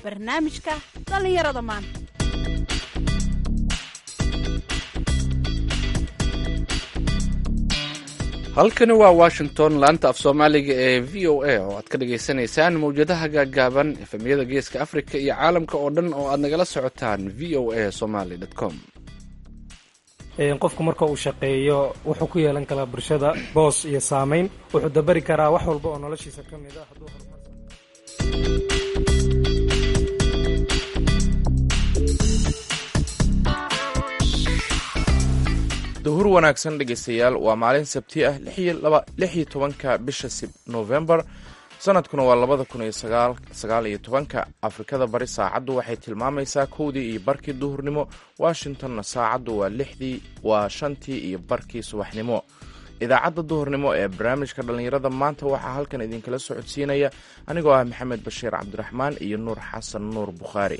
barnaamijka dhallinyarada maanta halkani waa washington laanta af soomaaliga ee v o a oo aad ka dhagaysanaysaan mawjadaha gaagaaban efemyada geeska africa iyo caalamka oo dhan oo aad nagala socotaan v o a somaly com qofku marka uu shaqeeyo wuxuu ku yeelan karaa bulshada boos iyo saamayn wuxuu dabari karaa wax walba oo noloshiisa ka mid a hadduu horumar duhur wanaagsan dhegaystayaal waa maalin sabti ah lix iyo tobanka bisha novembar sanadkuna waa labada kun iyo sagaal iyo tobanka afrikada bari saacaddu waxay tilmaamaysaa kowdii iyo barkii duhurnimo washingtonna saacaddu waa lixdii waa shantii iyo barkii subaxnimo idaacadda duhurnimo ee barnaamijka dhallinyarada maanta waxaa halkan idinkala socodsiinaya anigoo ah maxamed bashiir cabdiraxmaan iyo nuur xasan nuur bukhaari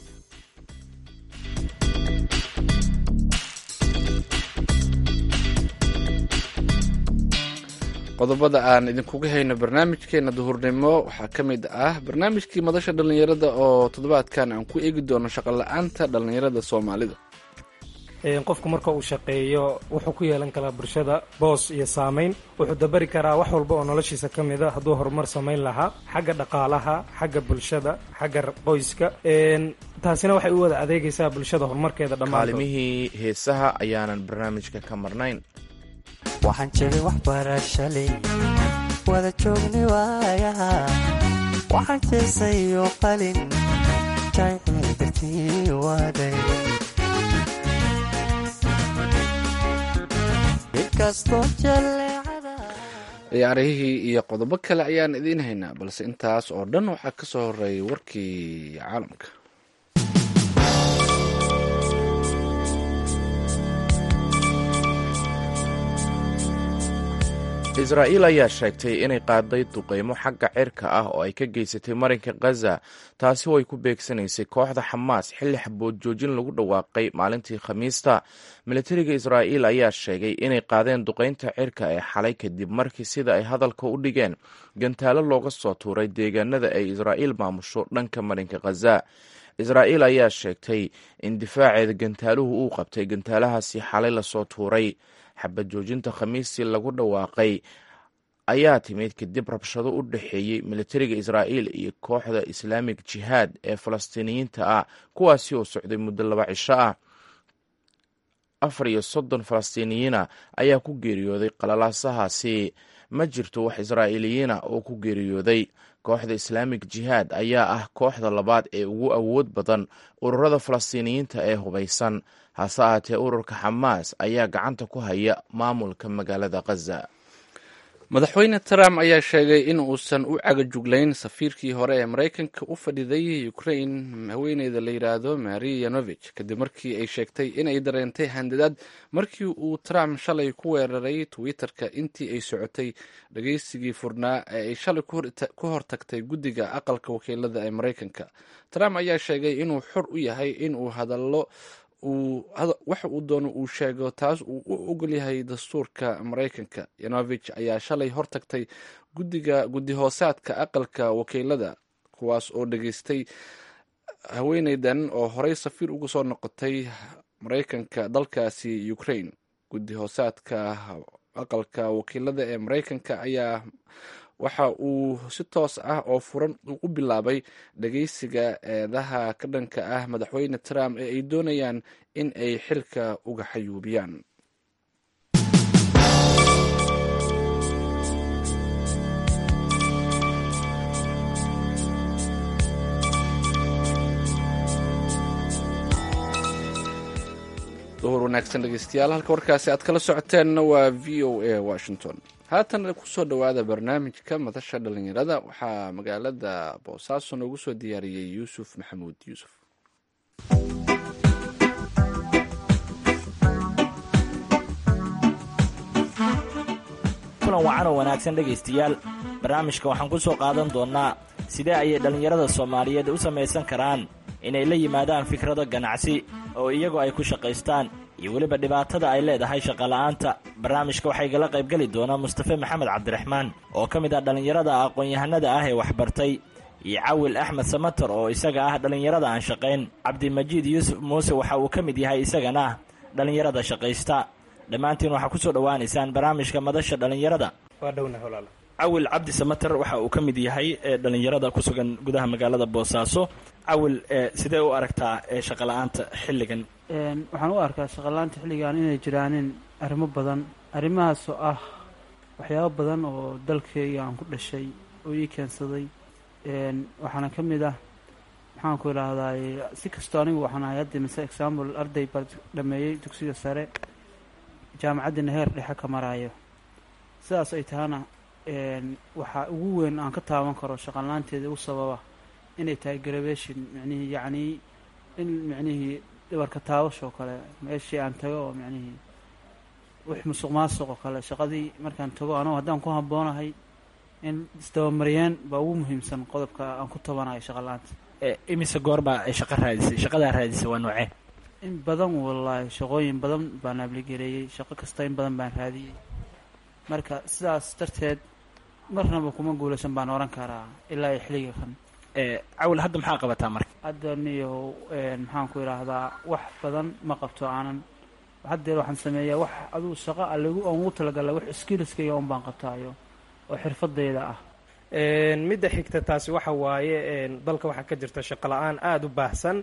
qodobada aan idinkuga hayno barnaamijkeena duhurnimo waxaa ka mid ah barnaamijkii madasha dhallinyarada oo toddobaadkan aan ku eegi doono shaqola-aanta dhallinyarada soomaalida qofku marka uu shaqeeyo wuxuu ku yeelan karaa bulshada boos iyo saamayn wuxuu dabari karaa wax walba oo noloshiisa ka mid a hadduu horumar samayn lahaa xagga dhaqaalaha xagga bulshada xagga qoyska taasina waxay u wada adeegaysaa bulshada horumarkeeda dhammaan kaalimihii heesaha ayaanan barnaamijka ka marnayn waxaan jiray waxbarashalay wada joogni waayaha waxaan jeesayo qalin jaycil dartii waaday inkastoo jaleecada ciyaarihii iyo qodobo kale ayaan idiin haynaa balse intaas oo dhan waxaa ka soo horeeyay warkii caalamka israa'iil ayaa sheegtay inay qaaday duqeymo xagga cirka ah oo ay ka geysatay marinka khaza taasi oo ay ku beegsanaysay kooxda xamaas xilli xabood joojin lagu dhawaaqay maalintii khamiista militariga israa'iil ayaa sheegay inay qaadeen duqeynta cirka ee xalay kadib markii sida ay hadalka u dhigeen gantaalo looga soo tuuray deegaanada ay israa'iil maamusho dhanka marinka khaza israa'iil ayaa sheegtay in difaaceeda gantaaluhu uu qabtay gantaalahaasi xalay lasoo tuuray xabad joojinta khamiistii lagu dhawaaqay ayaa timid kadib rabshado u dhexeeyey militariga israa'iil iyo kooxda islaamig jihaad ee falastiiniyiinta ah kuwaasi oo socday muddo laba cisho ah afar iyo soddon falastiiniyiina ayaa ku geeriyooday qalalaasahaasi ma jirto wax israa'iiliyiina oo ku geeriyooday kooxda islaamig jihaad ayaa ah kooxda labaad ee ugu awood badan ururada falastiiniyiinta ee hubaysan hase ahaatee ururka xamaas ayaa gacanta ku haya maamulka magaalada khaza madaxweyne trump ayaa sheegay in uusan u cagajuglayn safiirkii hore ee maraykanka u fadhiday ukrain haweeneyda la yidhaahdo mari yanovich kadib markii ay sheegtay inay dareentay handadaad markii uu trump shalay ku weeraray twitter-ka intii ay socotay dhageysigii furnaa ee ay shalay ku hortagtay guddiga aqalka wakiilada ee maraykanka trump ayaa sheegay inuu xor u yahay inuu hadallo waxa uu doono uu sheego taas uu u ogol yahay dastuurka maraykanka yanovich ayaa shalay hortagtay guddiga guddi hoosaadka aqalka wakiilada kuwaas oo dhageystay haweeneydan oo horey safiir uga soo noqotay maraykanka dalkaasi ukraine guddi hoosaadka aqalka wakiilada ee maraykanka ayaa waxa uu si toos ah oo furan u bilaabay dhageysiga eedaha ka dhanka ah madaxweyne trump ee ay doonayaan in ay xilka uga xayuubiyaan duhur wanaagsan dhegeystayaal halka warkaasi aad kala socoteenna waa v o a washington haatan kusoo dhowaada barnaamijka madasha dhallinyarada waxaa magaalada boosaaso noogu soo diyaariyey yuusuf maxamuud yuusuf kulan wacan oo wanaagsan dhegaystayaal barnaamijka waxaan ku soo qaadan doonnaa sidee ayay dhallinyarada soomaaliyeed u samaysan karaan inay la yimaadaan fikrado ganacsi oo iyagu ay ku shaqaystaan iyo weliba dhibaatada ay leedahay shaqola'aanta barnaamijka waxaa igala qaybgeli doona mustafe maxamed cabdiraxmaan oo ka mid ah dhallinyarada aqoon-yahanada ah ee waxbartay iyo cawil axmed samater oo isaga ah dhallinyarada aan shaqayn cabdimajiid yuusuf muuse waxa uu ka mid yahay isagana dhallinyarada shaqaysta dhammaantiin waxaa kusoo dhowaanaysaan barnaamijka madasha dhallinyarada waa dhowna walaal cawil cabdi samater waxa uu ka mid yahay dhallinyarada ku sugan gudaha magaalada boosaaso cawil sidee u aragtaa shaqa la-aanta xilligan waxaan u arkaa shaqalaanta xilligan inay jiraanin arrimo badan arrimahaasoo ah waxyaabo badan oo dalkayga aan ku dhashay oo ii keensaday waxaana ka mid ah maxaan ku idhaahdaay si kastoo anigu waxaan ahay hadda mise example arday baa dhameeyey dugsiga sare jaamacaddiina heer dhexe ka maraayo sidaas ay tahana waxaa ugu weyn aan ka taaban karo shaqalaanteeda ugu sababa inay tahay graduation micnihii yacnii in micnihii dhibarka taabashoo kale meeshii aan tago oo micnihii wix musuq maasuq oo kale shaqadii markaan tago anagu haddaan ku habboonahay in isdabamariyeen baa ugu muhiimsan qodobka aan ku tabanayo shaqala-aanta imise goorbaa ay shaqa raadisay shaqadaa raadisay waa noocee in badan wallaahi shaqooyin badan baan abligareeyey shaqo kasta in badan baan raadiyey marka sidaas darteed marnaba kuma guulaysan baan oran karaa ilaa iyo xilliga kan cawil hadda maxaa qabataa marka hadda niyo maxaan ku idhaahdaa wax badan ma qabto aanan haddeer waxaan sameeyaa wax aduu shaqo alagu aan ugu talagalay wax skillskayga un baan qabtaayo oo xirfadayda ah midda xigta taasi waxa waaye dalka waxaa ka jirta shaqo la-aan aada u baahsan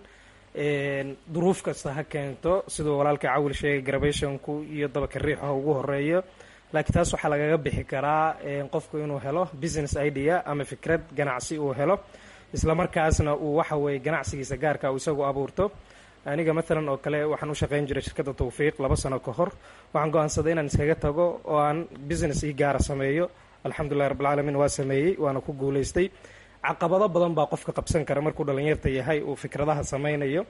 duruuf kasta ha keento siduu walaalka cawil sheegay grabationku iyo dabaka riixu ha ugu horeeyo laakiin taas waxaa lagaga bixi karaa qofku inuu helo business idea ama fikrad ganacsi uu helo islamarkaasna uu waxa weeye ganacsigiisa gaarka uu isagu abuurto aniga maalan oo kale waxaan u shaqayn jiray shirkadda tawfiiq laba sano ka hor waxaan go-aansaday inaan iskaga tago oo aan business ii gaara sameeyo alxamdulillahi rabbilcaalamiin waa sameeyey waana ku guulaystay caqabado badan baa qofka qabsan kara markuu dhallinyarta yahay uu fikradaha sameynayo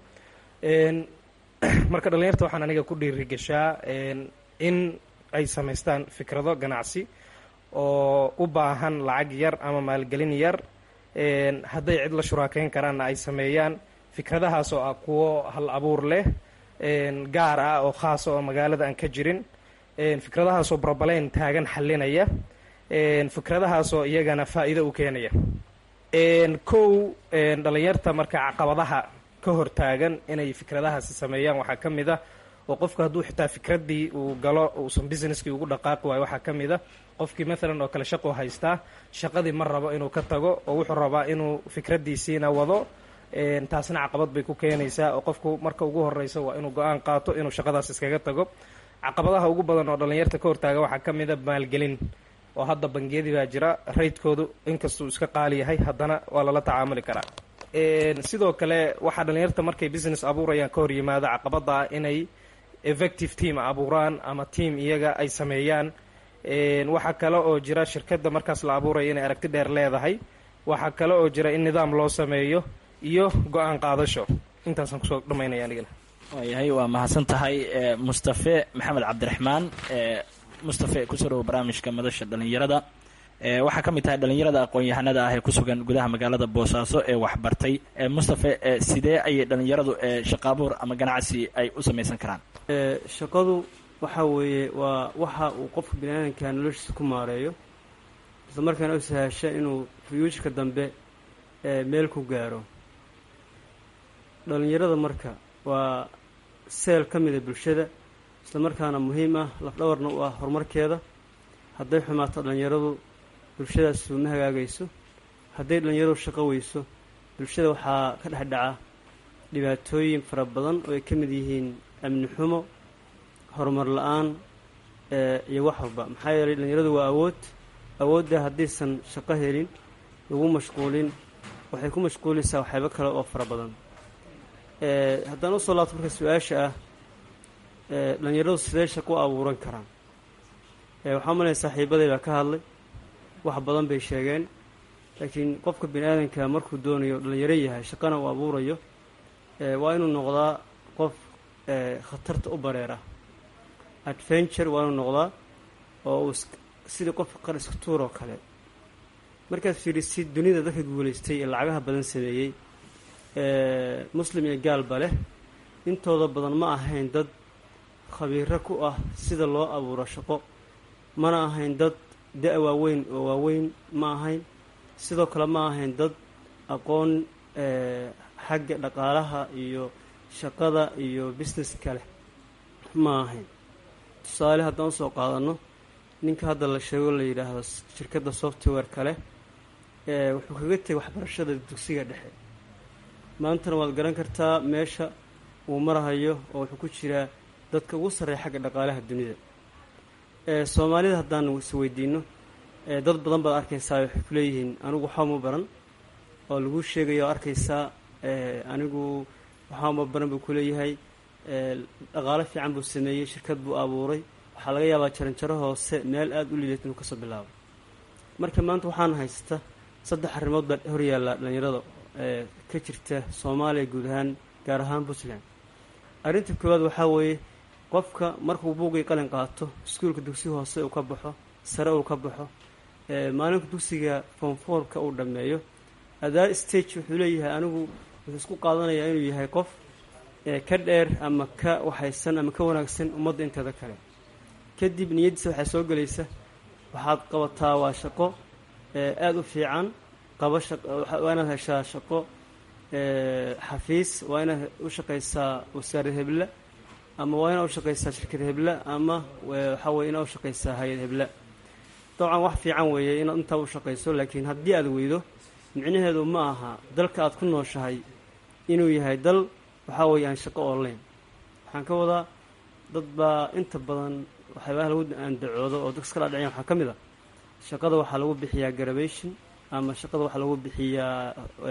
marka dhallinyarta waxaan aniga ku dhiirigashaa in ay samaystaan fikrado ganacsi oo u baahan lacag yar ama maalgelin yar hadday cid la shuraakeyn karaanna ay sameeyaan fikradahaas oo ah kuwo hal abuur leh gaar ah oo khaasa oo magaalada aan ka jirin fikradahaasoo brobaleyn taagan xalinaya fikradahaasoo iyagana faa'iido u keenaya kow dhallinyarta marka caqabadaha ka hor taagan inay fikradahaasi sameeyaan waxaa ka mid ah oo qofku hadduu xitaa fikraddii uu galo uusan businesskii ugu dhaqaaqi waayo waxaa ka mid a qofkii maalan oo kale shaquu haystaa shaqadii ma rabo inuu ka tago oo wuxuu rabaa inuu fikraddiisiina wado taasna caqabad bay ku keenaysaa oo qofku marka ugu horeysa waa inuu go-aan qaato inuu shaqadaas iskaga tago caqabadaha ugu badan oo dhallinyarta ka hortaaga waxaa ka mid a maalgelin oo hadda bangiyadii baa jira raydkoodu inkastuu iska qaali yahay haddana waa lala tacaamuli karaa sidoo kale waxaa dhallinyarta markay business abuurayaan ka hor yimaada caqabada ah inay effective team abuuraan ama team iyaga ay sameeyaan waxaa kale oo jira shirkadda markaas la abuuraya inay aragti dheer leedahay waxaa kale oo jira in nidaam loo sameeyo iyo go-aan qaadasho intaasaan kusoo dhamaynaya anigana waayahay waa mahadsan tahay mustafe maxamed cabdiraxmaan mustafe kusoo dhawo barnaamijka madasha dhallinyarada waxaa ka mid tahay dhallinyarada aqoon-yahanada ah ee ku sugan gudaha magaalada boosaaso ee waxbartay mustafe sidee ayay dhallinyaradu shaqaabuur ama ganacsi ay u samaysan karaan shaqadu waxa weeye waa waxa uu qofka biniaadanka noloshiisa ku maareeyo isla markaana u sahasha inuu fuyuujka dambe meel ku gaaro dhallinyarada marka waa seel ka mida bulshada isla markaana muhiim ah lafdhabarna u ah horumarkeeda hadday xumaato dhallinyaradu bulshadaas uma hagaagayso hadday dhallinyaradu shaqo weyso bulshada waxaa ka dhex dhaca dhibaatooyin fara badan oo ay ka mid yihiin amni xumo horumar la-aan iyo wax walba maxaa yeelay dhallinyaradu waa awood awoodda haddiisan shaqo helin lagu mashquulin waxay ku mashquulaysaa waxyaabo kale oo fara badan haddaan usoo laabto marka su-aasha ah dhallinyaradu sidee shaqo u abuuran karaan waxaa umalaya saaxiibaday baa ka hadlay wax badan bay sheegeen laakiin qofka bini aadanka markuu doonayo dhallinyaro yahay shaqana uu abuurayo waa inuu noqdaa qof khatarta u bareera adventure waa inuu noqdaa oo uu sidii qofka qar iska tuur oo kale markaad fiirisid dunida dadka guulaystay ee lacagaha badan sameeyey muslim iyo gaalba leh intooda badan ma ahayn dad khabiiro ku ah sida loo abuuro shaqo mana ahayn dad da- waaweyn oo waaweyn ma ahayn sidoo kale ma ahayn dad aqoon xagga dhaqaalaha iyo shaqada iyo business kale ma ahayn tusaale haddaan usoo qaadano ninka hadda la sheego la yidhaahdo shirkadda software kale wuxuu kaga tegay waxbarashada dugsiga dhexe maantana waad garan kartaa meesha uu marahayo oo wuxuu ku jiraa dadka ugu sarreeya xagga dhaqaalaha dunida soomaalida haddaan isweydiino dad badan baad arkaysaa waxay ku leeyihiin anigu waxaama baran oo lagu sheegaya oo arkaysaa anigu waxaama baran buu kuleeyahay dhaqaalo fiican buu sameeyey shirkad buu abuuray waxaa laga yaabaa jaranjaro hoose meel aada u liidat inuu kasoo bilaabo marka maanta waxaan haysta saddex arrimood baa hor yaalla dhalinyarada ka jirta soomaaliya guud ahaan gaar ahaan puntland arrinta koowaad waxaa weeye qofka markuu buugii qalin qaato iskuulka dugsi hoose uu ka baxo sare uu ka baxo maalinka dugsiga foomfoorka uu dhammeeyo adaa stage wuxuu leeyahay anigu wuxuu isku qaadanayaa inuu yahay qof ka dheer ama ka waxaysan ama ka wanaagsan ummadda inteeda kale kadib niyaddiisa waxaa soo gelaysa waxaad qabataa waa shaqo aada u fiican qaba waa inaad heshaa shaqo xafiis waa inaad u shaqaysaa wasaarad hebla ama waa inaad u shaqaysaa shirkad hebla ama waxaa weye inaad u shaqaysaa hay-ad hebla dabcan wax fiican weeye inaad intaa u shaqayso laakiin haddii aad weydo micnaheedu ma aha dalka aad ku nooshahay inuu yahay dal waxaa weeye aan shaqo online waxaan ka wadaa dad baa inta badan waxyaabaha lagu andacoodo oo dadka iska dhaadhicyan waxaa ka mid a shaqada waxaa lagu bixiyaa garabation ama shaqada waxaa lagu bixiyaa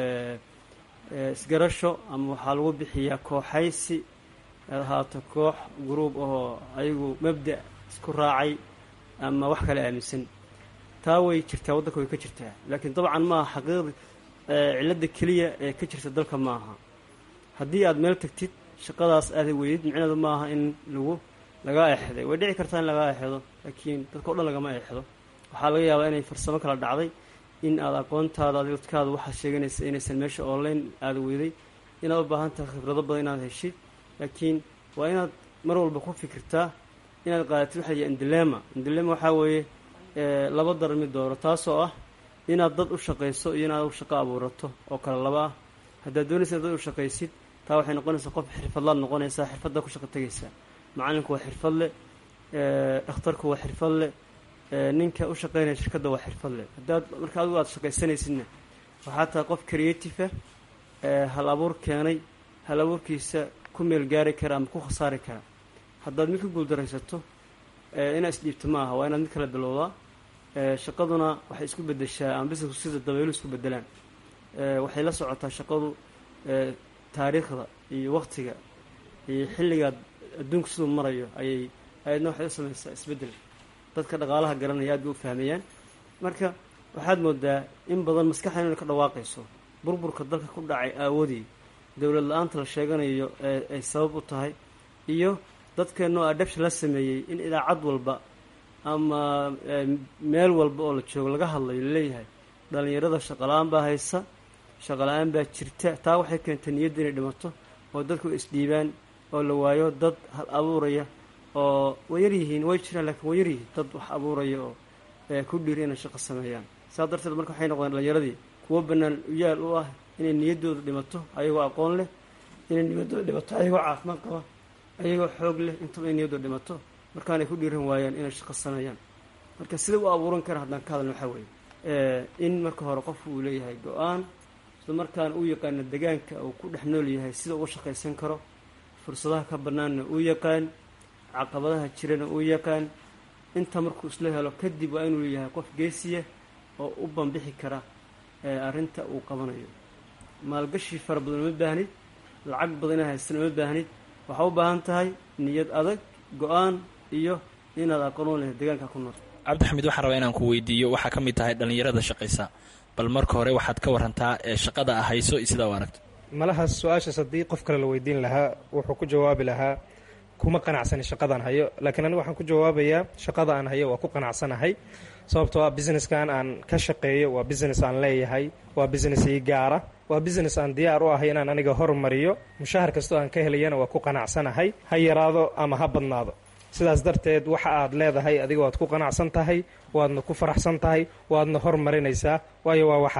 isgarasho ama waxaa lagu bixiyaa kooxaysi aad ahaato koox gruub ahoo ayagu mabda' isku raacay ama wax kale aaminsan taa way jirtaa waddanka way ka jirtaa laakiin dabcan ma aha xaqiiqda cilladda keliya ee ka jirta dalka ma aha haddii aad meel tagtid shaqadaas aada weydid micneedu ma aha in lagu lagaa eexday way dhici kartaa in lagaa eexdo laakiin dadka o dhan lagama eexdo waxaa laga yaabaa inay farsamo kala dhacday in aad aqoontaada dadkaada waxaad sheeganaysa inaysan meesha online aada weyday inaad u baahan tahay khibrado badan inaad heshid laakiin waa inaad mar walba ku fikirtaa inaad qaadatid waxa la indilema indilema waxaa weeye laba dar mid dooro taasoo ah inaad dad u shaqayso iyo inaad shaqo abuurato oo kale laba ah haddaad doonaysa dad u shaqaysid taa waxay noqonaysaa qof xirfadlaad noqonaysaa xirfadda ku shaqo tegaysaa macalinku waa xirfad leh dhakhtarku waa xirfad leh ninka u shaqaynaya shirkadda waa xirfad leh haddaad marka adigu aad shaqaysanaysidna waxaa tahay qof creative hal abuur keenay hal abuurkiisa ku meel gaari kara ama ku khasaari kara haddaad mid ka guuldaraysato inaad isdhiibto ma aha waa inaad mid kala bilowdaa shaqaduna waxay isku bedeshaa ama bisnesku sida dabaylu isku bedelaan waxay la socotaa shaqadu taariikhda iyo waktiga iyo xilligaad adduunku siduu marayo ayay ayadna waxay u samaysaa isbeddel dadka dhaqaalaha garanaya aad bay u fahmayaan marka waxaad moodaa in badan maskaxda inay ka dhawaaqayso burburka dalka ku dhacay aawadii dowlad la-aanta la sheeganayo ee ay sabab u tahay iyo dadkeenoo adabsha la sameeyey in idaacad walba ama meel walba oo la joogo laga hadlayo laleeyahay dhalinyarada shaqala-aan baa haysa shaqala-aan baa jirta taa waxay keentay niyadda inay dhimato oo dadku isdhiibaan oo la waayo dad hal abuuraya oo way yar yihiin way jiraan laakiin way yar yihiin dad wax abuuraya oo ku dhiiri inay shaqo sameeyaan saa darteed marka waxay noqdeen dhalinyaradii kuwo bannaan uyaal u ah inay niyaddooda dhimato ayagoo aqoon leh inay niyaddooda dhimato ayagoo caafimaad qaba ayagoo xoog leh intaba inay niyaddooda dhimato markaanay ku dhiiran waayaan inay shaqo sameeyaan marka sida u abuuran kara haddaan ka hadalna waxaa weeye in marka hore qofku uu leeyahay go-aan isla markaana uu yaqaano degaanka uu ku dhex nool yahay sida uga shaqaysan karo fursadaha ka bannaanna uu yaqaan caqabadaha jirana uu yaqaan inta markuu isla helo kadib waa inuu yahay qof geesiya oo u banbixi kara arrinta uu qabanayo maalgashi fara badan uma baahnid lacag badan inaad haystan uma baahnid waxaa u baahan tahay niyad adag go-aan iyo inaad aqoon u lehay deegaanka ku nool cabdixamid waxaan rabaa inaan ku weydiiyo waxaa ka mid tahay dhallinyarada shaqaysa bal marka hore waxaad ka warantaa ee shaqada a hayso iyo sidaa u aragto malahaas su-aashaas haddii qof kale la weydiin lahaa wuxuu ku jawaabi lahaa kuma qanacsani shaqadaan hayo laakiin aniga waxaan ku jawaabayaa shaqada aan hayo waa ku qanacsanahay sababtoo ah businesskan aan ka shaqeeyo waa business aan leeyahay waa business ii gaara waa business aan diyaar u ahay inaan aniga hormariyo mushahar kastoo aan ka helayana waa ku qanacsanahay ha yaraado ama ha badnaado sidaas darteed waxa aad leedahay adiga waad ku qanacsan tahay waadna ku faraxsan tahay waadna hormarinaysaa waayo waa waxaadii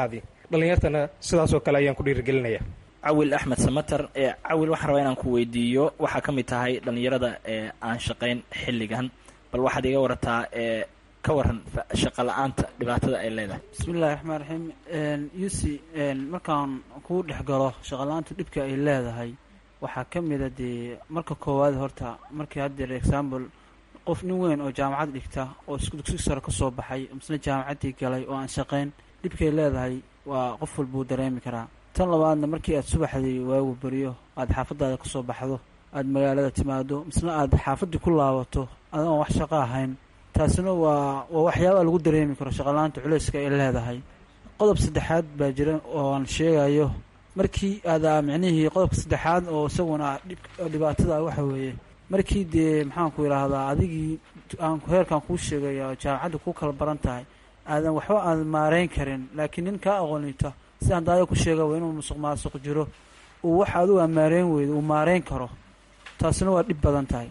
dhallinyartana sidaasoo kale ayaan ku dhiirigelinaya cawil axmed samater ee cawil waxaan rabaa inaan ku weydiiyo waxaa ka mid tahay dhallinyarada ee aan shaqayn xilligan bal waxaad iga warataa ee ka waran shaqa la-aanta dhibaatada ay leedahay bismillahi raxmaan raxiim yusi markaan kuu dhex galo shaqala-aantu dhibka ay leedahay waxaa ka mida dee marka koowaad horta markii haddeer example qof nin weyn oo jaamacad dhigta oo isku dugsi sare ka soo baxay misna jaamacaddii galay oo aan shaqayn dhibkay leedahay waa qof walbuu dareemi karaa tan labaadna markii aad subaxdii waagu beriyo aada xaafadaada ka soo baxdo aada magaalada timaado misna aada xaafaddii ku laabato adoon wax shaqo ahayn taasina waa waa waxyaabaa lagu dareemi karo shaqalaanta culayska ay leedahay qodob saddexaad baa jira oo aan sheegayo markii aada micnihii qodobka saddexaad oo isaguna dhibaatada waxa weeye markii dee maxaanku idhaahdaa adigii aan heerkan kuu sheegaya jaamacadda kuu kala baran tahay aadan waxba aadan maareyn karin laakiin nin kaa aqoonita sidaan daaya ku sheega waa inuu musuq maasuq jiro uu wax adigu aan maareyn weydo uu maareyn karo taasina waa dhib badan tahay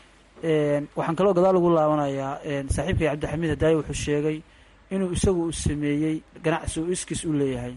waxaan kaloo gadaal ugu laabanayaa saaxiibkay cabdixamiid hadaaye wuxuu sheegay inuu isagu u sameeyey ganacsi uu iskiis u leeyahay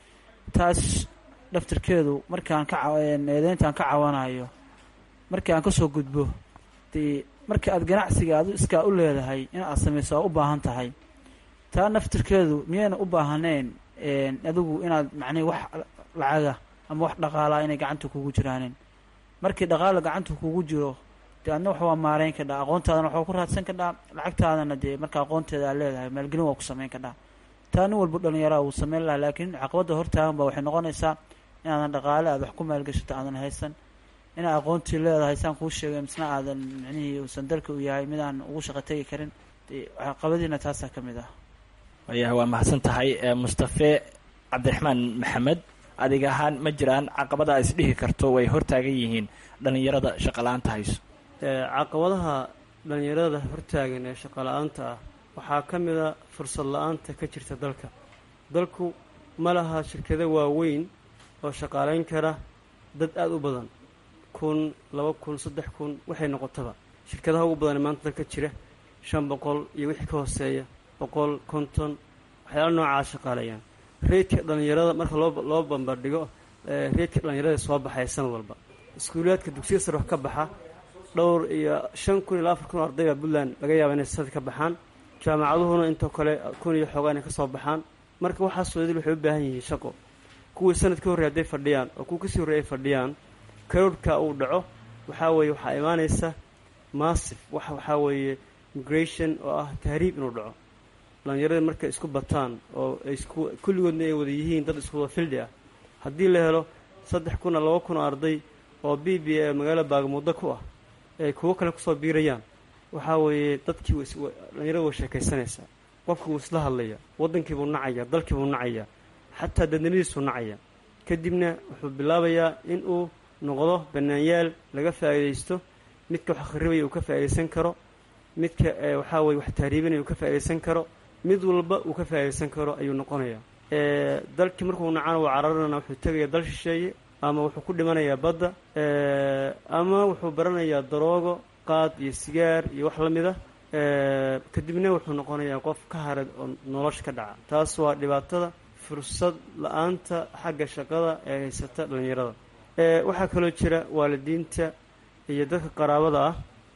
taas dhaftarkeedu markaan ka eedeyntaan ka cawanayo markii aan kasoo gudbo dee marka aad ganacsiga adu iskaa u leedahay in aad samayso aa u baahan tahay taa naftirkeedu miyayna u baahanayn adigu inaad macnihi wax lacaga ama wax dhaqaalaa inay gacanta kugu jiraanin markii dhaqaala gacanta kugu jiro dee adna wax waa maareyn kadhaa aqoontaadana waxaa ku raadsan kadhaa lacagtaadana dee marka aqoonteeda aad leedahay maalgelin waa ku sameyn kadhaa taa nin walba dhallinyaraa wuu sameyn lahaa laakiin caqabadda hortaagan ba waxay noqonaysaa inaadan dhaqaale aad wax ku maalgashato aadan haysan inaad aqoontii leedahay saan kuu sheegay misna aadan micnihii uusan dalka u yahay mid aan ugu shaqo tegi karin caqabadiina taasaa ka mid ah wayaha waa mahadsan tahay mustafe cabdiraxmaan maxamed adig ahaan ma jiraan caqabada is dhihi karto way hortaagan yihiin dhallinyarada shaqa la-aanta hayso caqabadaha dhallinyarada hortaagan ee shaqa la-aanta ah waxaa ka mid a fursad la-aanta ka jirta dalka dalku ma laha shirkado waaweyn oo shaqaalayn kara dad aada u badan kun laba kun saddex kun waxay noqotaba shirkadaha ugu badan ee maanta dalka jira shan boqol iyo wixii ka hooseeya boqol konton waxyaala noocaa shaqaaleeyaan reydka dhallinyarada marka loo loo bambardhigo reydka dhallinyarada soo baxaya sanad walba iskuulaadka dugsiya sare wax ka baxa dhowr iyo shan kun ilaa afar kun oo ardayba puntland laga yaaba inay sanad ka baxaan jaamacaduhuna intoo kale kun iyo xoogaa inay ka soo baxaan marka waxaasoo idil waxay u baahan yihiin shaqo kuwii sanad ka horrey hadday fadhiyaan oo kuwa kasii horrey ay fadhiyaan karoorhka uu dhaco waxaa weeye waxaa imaanaysa massif wax waxaa weeye migration oo ah tahriib inuu dhaco dhallinyaradii markay isku bataan oo ay isku kulligoodna ay wada yihiin dad isku wada fildi ah haddii la helo saddex kun oo laba kun oo arday oo b b ee magaalo baagamuuddo ku ah ay kuwo kale kusoo biirayaan waxaa weeye dadkii dhallinyarada way sheekaysanaysaa qofki wuu isla hadlayaa waddankiibuu nacaya dalkiibuu nacaya xataa dadnimadiisuu nacaya kadibna wuxuu bilaabayaa in uu noqdo banaanyaal laga faa'iidaysto midka wax akhribaya uu ka faa'iidaysan karo midka waxaa weye wax tahriibinaya uu ka faa'iidaysan karo mid walba uu ka faa'iidaysan karo ayuu noqonayaa dalkii markuu nacana waa cararana wuxuu tegayaa dal shisheeye ama wuxuu ku dhimanayaa badda ama wuxuu baranayaa daroogo qaad iyo sigaar iyo wax la mid a kadibna wuxuu noqonayaa qof ka harad oo nolosha ka dhaca taas waa dhibaatada fursad la-aanta xagga shaqada ee haysata dhallinyarada waxaa kaloo jira waalidiinta iyo dadka qaraabada ah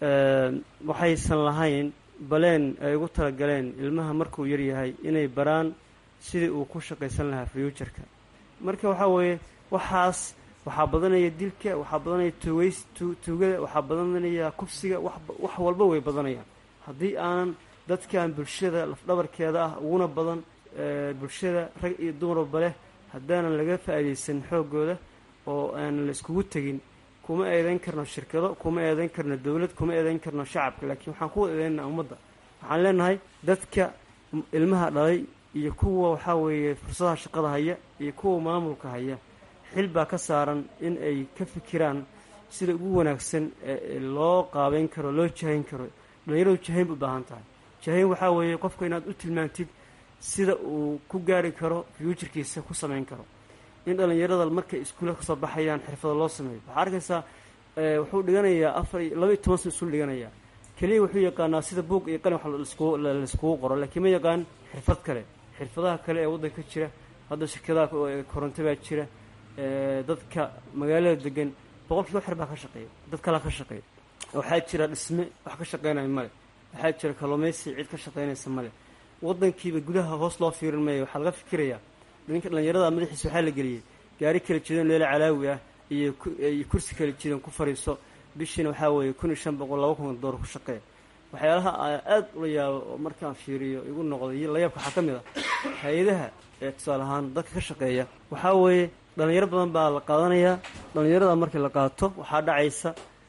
waxaysan lahayn baleen ay ugu talagaleen ilmaha markuu yaryahay inay baraan sidii uu ku shaqaysan lahaa fuuturka marka waxaa weeye waxaas waxaa badanaya dilka waxaa badanaya tuugays tuugada waxaa badanaya kufsiga wax walba way badanayaan haddii aanan dadkan bulshada lafdhabarkeeda ah uguna badan bulshada rag iyo dumarba leh haddaanan laga faa'iidaysan xooggooda oo aanan la iskugu tegin kuma eedayn karno shirkado kuma eedayn karno dowlad kuma eedayn karno shacabka laakiin waxaan ku eedaynaa ummadda waxaan leenahay dadka ilmaha dhalay iyo kuwa waxaa weeye fursadaha shaqada haya iyo kuwa maamulka haya xil baa ka saaran in ay ka fikiraan sida ugu wanaagsan ee loo qaabeyn karo loo jahayn karo dhallinyaradu jahayn u baahan tahay jahayn waxaa weeye qofka inaad u tilmaantid sida uu ku gaari karo fuuturkiisa ku samayn karo in dhallinyarada markay iskuulla kasoo baxayaan xirfado loo sameeyo waxaa arkaysaa wuxuu dhiganayaa afar iyo laba iyo toban san isul dhiganayaa keliya wuxuu yaqaanaa sida buug iyo qalin wax laiskugu qoro laakiin ma yaqaan xirfad kale xirfadaha kale ee waddanka jira hadda shirkadaha koronto baa jira dadka magaalada degan boqolkiiba xer baa ka shaqeeya dad kalaa ka shaqeeya waxaa jira dhisme wax ka shaqeynaya male waxaa jira kalluumaysi cid ka shaqeynaysa male wadankiiba gudaha hoos loo fiirin maayo waxaa laga fikirayaa ninka dhallinyarada madaxiisa waxaa la geliyey gaari kala jidan leela calaawi ah iyo iyo kursi kala jidan ku fariiso bishiina waxaa weeye kun iyo shan boqol laba kun doolar ku shaqeeya waxyaalaha aada ula yaabo oo markaan fiiriyo igu noqday iyo layaabka waxaa ka mid ah hay-adaha ee tusaale ahaan dadka ka shaqeeya waxaa weeye dhalinyaro badan baa la qaadanayaa dhallinyarada markii la qaato waxaa dhacaysa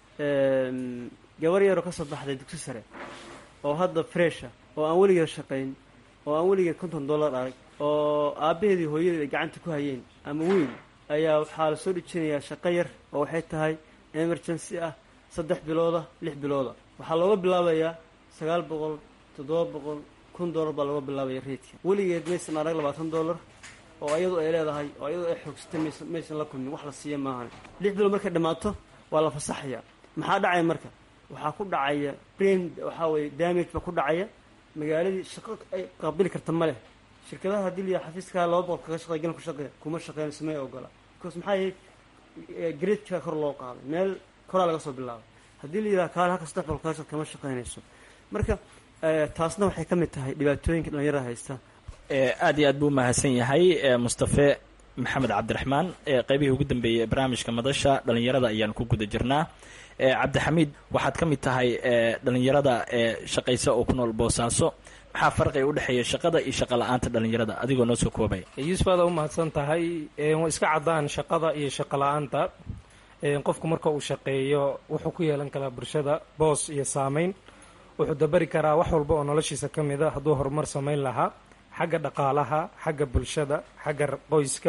gabar yaroo ka soo baxday dugsi sare oo hadda fresha oo aan weligeed shaqayn oo aan weligeed konton dollar arag oo aabbaheedii hooyadeed ay gacanta ku hayeen ama weyn ayaa waxaa la soo dhijinayaa shaqo yar oo waxay tahay emergency ah saddex bilooda lix bilooda waxaa looga bilaabayaa sagaal boqol toddoba boqol kun dollar baa looga bilaabaya reydka weligeed maysan arag labaatan dollar oo ayadu ay leedahay oo ayadu ay xoogsatay maysa maysan la kulmin wax la siiya maahan lix bilood markay dhammaato waa la fasaxaya maxaa dhacaya marka waxaa ku dhacaya brain waxaa weye damage baa ku dhacaya magaaladii shaqo ay qaabili karta ma leh shirkadaha haddii liya xafiiskaa laba boqol kaga shaqeey galan ku shaqeeya kuma shaqeynayso may ogola because maxaa yahay gradekaa kor loo qaaday meel koraa laga soo bilaabay haddii la yidhaha kaale halka saddex boqol kaga shaqe kama shaqeynayso marka taasna waxay ka mid tahay dhibaatooyinka dhalinyarada haysta aad iyo aad buu mahadsan yahay mustafe maxamed cabdiraxmaan qeybihii ugu dambeeyey ee barnaamijka madasha dhalinyarada ayaan ku guda jirnaa cabdixamiid waxaad ka mid tahay dhalinyarada ee shaqaysa oo ku nool boosaaso maxaa farqiga udhexeeya shaqada iyo shaqa la-aanta dhalinyarada adigoo noo soo koobaya yuusuf aada u mahadsan tahay way iska caddaan shaqada iyo shaqa la-aanta qofku marka uu shaqeeyo wuxuu ku yeelan karaa bulshada boos iyo saameyn wuxuu dabari karaa wax walba oo noloshiisa ka mid a hadduu horumar samayn lahaa xagga dhaqaalaha xagga bulshada xagga qoyska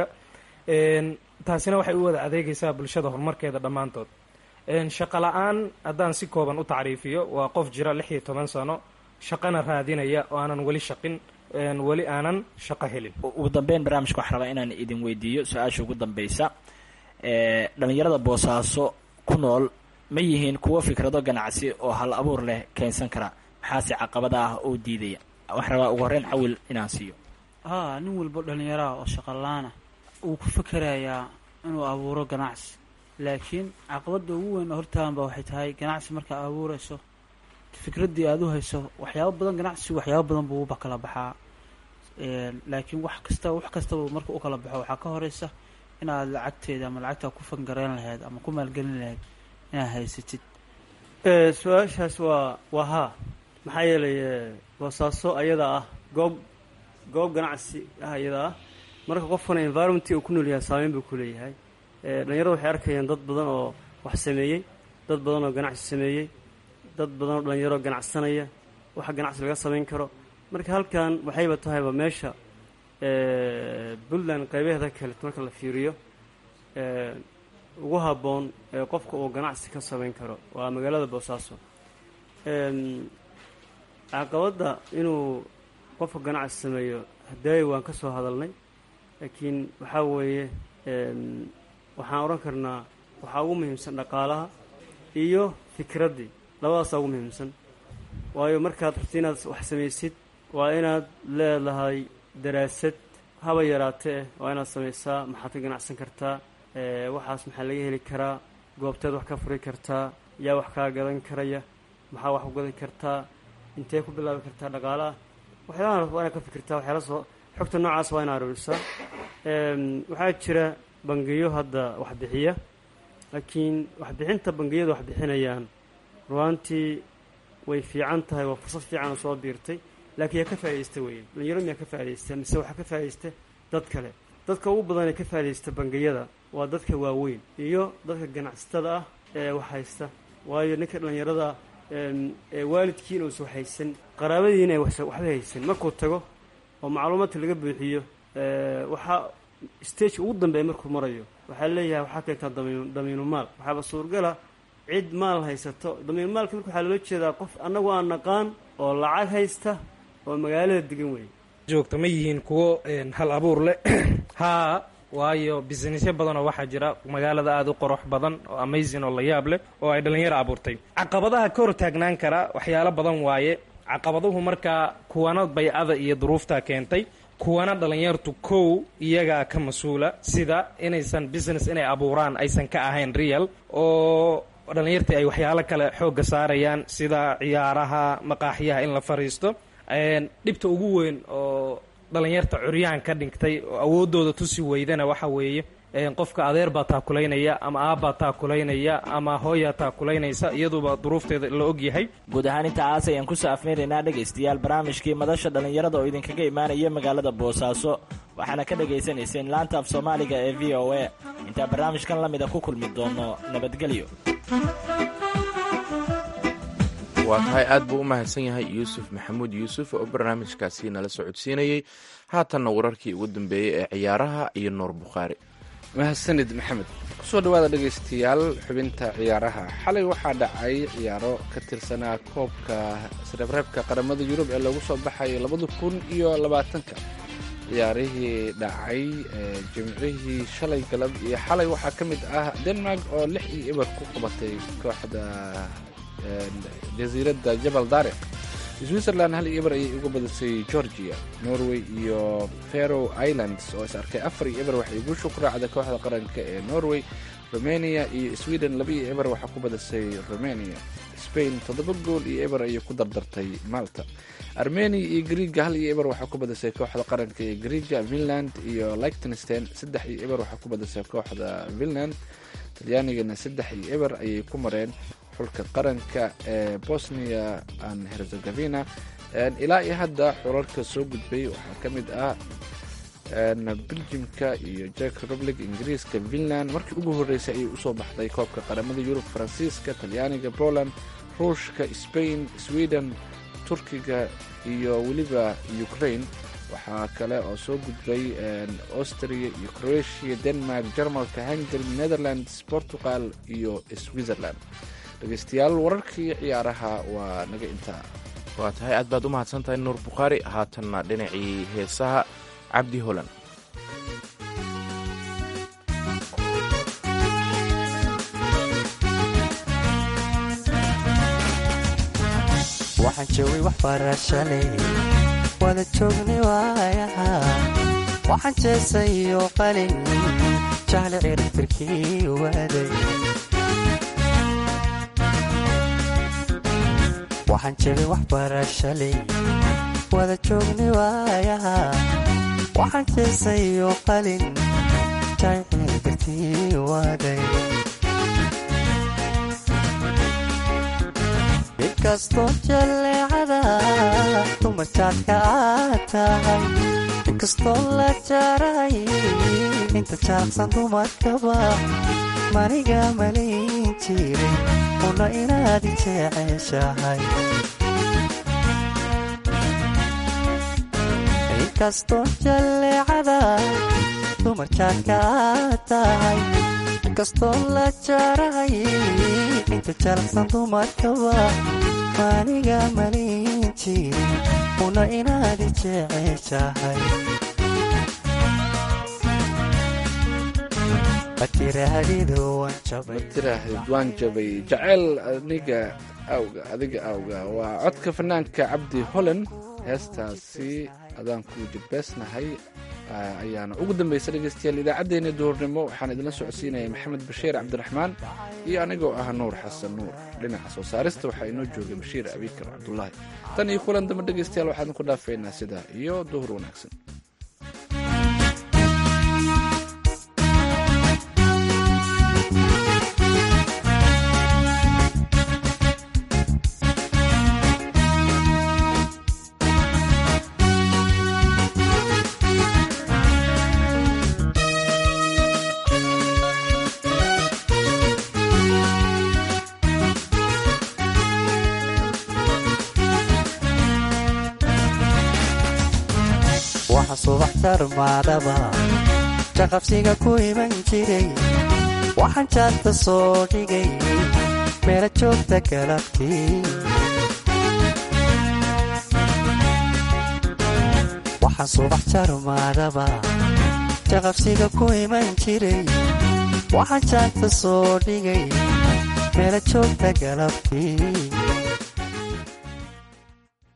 taasina waxay u wada adeegaysaa bulshada horumarkeeda dhammaantood shaqo la-aan haddaan si kooban u tacriifiyo waa qof jira lix iyo toban sano shaqana raadinaya oo aanan weli shaqin weli aanan shaqo helin ugu dambeyn barnaamijka waxaan rabaa inaan idin weydiiyo su-aasha ugu dambeysa dhalinyarada boosaaso ku nool ma yihiin kuwo fikrado ganacsi oo hal abuur leh keensan kara maxaase caqabada ah oo diidaya waxaan rabaa ugu horreyn cawil inaan siiyo haa nin walbo dhallinyaraha oo shaqalaana wuu ku fikerayaa inuu abuuro ganacsi laakiin caqabadda ugu weyn oo hortaaganba waxay tahay ganacsi markaa abuurayso fikraddii aada u hayso waxyaabo badan ganacsi waxyaabo badan buu uba kala baxaa laakiin wax kasta wax kastaba marka u kala baxo waxaa ka horeysa inaad lacagteeda ama lacagtaa ku fangareyn lahayd ama ku maalgelin lahayd inaad haysatid su-aashaas waa waa haa maxaa yeelay boosaaso ayada ah goob goob ganacsi ah ayada ah marka qofkana environmentii uu ku nool yahay saameyn buu ku leeyahay dhalinyarada waxay arkayaan dad badan oo wax sameeyey dad badan oo ganacsi sameeyey dad badan oo dhalinyaro ganacsanaya waxa ganacsi laga samayn karo marka halkan waxayba tahayba meesha puntland qaybaheeda kale marka la fiiriyo ugu habboon ee qofka uu ganacsi ka samayn karo waa magaalada boosaaso caqabadda inuu qofka ganacsi sameeyo hadaayi waan ka soo hadalnay laakiin waxaa weeye waxaan odhan karnaa waxaa ugu muhiimsan dhaqaalaha iyo fikraddii labadaasaa ugu muhiimsan waayo markaad rabti inaad wax samaysid waa inaad leedahay daraasad haba yaraatee waa inaad samaysaa maxaad ka ganacsan kartaa waxaas maxaa laga heli karaa goobteed wax ka furi kartaa yaa wax kaa gadan karaya maxaa wax u gadan kartaa intee ku bilaabi kartaa dhaqaalaha waxyaalahan waa inaad ka fikirtaa waxyaala soo xogta noocaas waa inaad arurisaa waxaa jira bangiyo hadda wax bixiya laakiin waxbixinta bangiyada wax bixinayaan ruaantii way fiican tahay waa fursad fiican oo soo biirtay laakiin yaa ka faaidaysta weeye dhalinyaro miyaa ka faaidaysta mise waxaa ka faaidaysta dad kale dadka ugu badan ee ka faaidaysta bangiyada waa dadka waaweyn iyo dadka ganacsatada ah ee wax haysta waayo ninka dhallinyarada ee waalidkiina uusa wax haysan qaraabadiina ay waxba haysan markuu tago oo macluumaadka laga buuxiyo waxaa stageka ugu dambeeya markuu marayo waxaa leeyahay waxaa keentaa damiin damiinu maal waxaaba suurgala cid maal haysato damiinu maalka marka waxaa loola jeedaa qof annagu aan naqaan oo lacag haysta oo magaalada degan weeye joogta ma yihiin kuwo hal abuur leh haa waayo businessyo badan oo waxaa jira magaalada aada u qorox badan oo amazing oo la yaab leh oo ay dhallinyaro abuurtay caqabadaha ka hor taagnaan kara waxyaalo badan waaye caqabaduhu markaa kuwana baycada iyo duruufta keentay kuwana dhalinyartu kow iyagaa ka mas-uula sida inaysan business inay abuuraan aysan ka ahayn real oo dhalinyartii ay waxyaalo kale xoogga saarayaan sida ciyaaraha maqaaxyaha in la fariisto dhibta ugu weyn oo dhalinyarta curyaan ka dhigtay oo awoodooda tusi weydana waxa weeye qofka adeer baa taakulaynaya ama aabbaa taakulaynaya ama hooyaa taakulaynaysa iyaduba duruufteeda la ogyahay guud ahaan intaas ayaan kusoo afmeeraynaa dhegaystayaal barnaamijkii madasha dhallinyarada oo idinkaga imaanaya magaalada boosaaso waxaana ka dhagaysanayseen laanta af soomaaliga ee v o a intaa barnaamijkan la mida ku kulmi doono nabadgelyo waa tahay aad buu u mahadsan yahay yuusuf maxamuud yuusuf oo barnaamijkaasi nala socodsiinayey haatanna wararkii ugu dambeeyey ee ciyaaraha iyo nuur bukhaari mahadsanid maxamed kusoo dhawaada dhegaystayaal xubinta ciyaaraha xalay waxaa dhacay ciyaaro ka tirsanaa koobka sreebreebka qaramada yurub ee lagu soo baxay labada kun iyo labaatanka ciyaarihii dhacay jimcihii shalay galab iyo xalay waxaa ka mid ah denmark oo lix iyo eber ku qabatay kooxda jasiiradda jabal daariq switzerland hal iyo eber ayay uga badisay georgia norway iyo fero islands oo is arkay afar iyo eber waxay guusha ku raacday kooxda qaranka ee norway romania iyo sweden laba iyo eber waxaa ku badisay romania spain toddoba gool iyo eber ayay ku dardartay malta armenia iyo griega hal iyo eber waxaa ku badisay kooxda qaranka ee griega finland iyo lichtenstein saddex iyo eber waxaa ku badisay kooxda finland talyaanigana saddex iyo eber ayay ku mareen xulka qaranka ee bosnia and herzegovina ilaa iyo hadda xulalka soo gudbay waxaa ka mid ah beljimka iyo jack republic ingiriiska finland markii ugu horreysay ayay usoo baxday koobka qaramada yurub faransiiska talyaaniga poland ruushka spain sweden turkiga iyo weliba ukraine waxaa kale oo soo gudbay austria iyo croatia denmark jarmalka hungary netherlands portugal iyo switzerland dhegeystayaal wararkii ciyaaraha waa naga intaa waa tahay aad baad u mahadsan tahay nuur bukhaari haatanna dhinacii heesaha cabdi holan waxaan joogay waxbarashaley wada joogni waayaha waxaan jeesayo qalin jahle ciribtirkii waaday waxaan jegay waxbarashaley wada joogni waayaha waxaan jeesayo qalin jahle ciribtirkii waaday inkastoo jalleecada dumarjaadka aad tahay inkastoo la jaaray inta jaaqsan dumarkaba maniga malayn jiray una inaad jeceshahay inkastoo jalleecada dumarjaadka aad tahay inkastoo la jaaray inta jalaqsan dumarkaba maniga malayn jiray una inaad jeceshahay matiraahid waan jabay jaceyl aniga awga adiga awga waa codka fanaanka cabdi holan heestaasi adaan ku jabbeesnahay ayaana ugu dambaysa dhegeystayaal idaacaddeenna duhurnimo waxaan idinla socodsiinaya maxamed bashiir cabdiraxmaan iyo anigoo ah nuur xasan nuur dhinaca soo saarista waxaa inoo joogay bashiir abikar cabdulaahi tan iyo kulan dambe dhegeystayaal waxaan ku dhaafaynaa sidaa iyo duhur wanaagsan waxa subax tarmaadaba jaqabsiga ku iman jiray waxaan jaadta soo dhigay meela joogta galabtii waxaan subax jarmaadaba jaqabsiga ku iman jiray waxaan jaadta soo dhigay meela joogta galabtii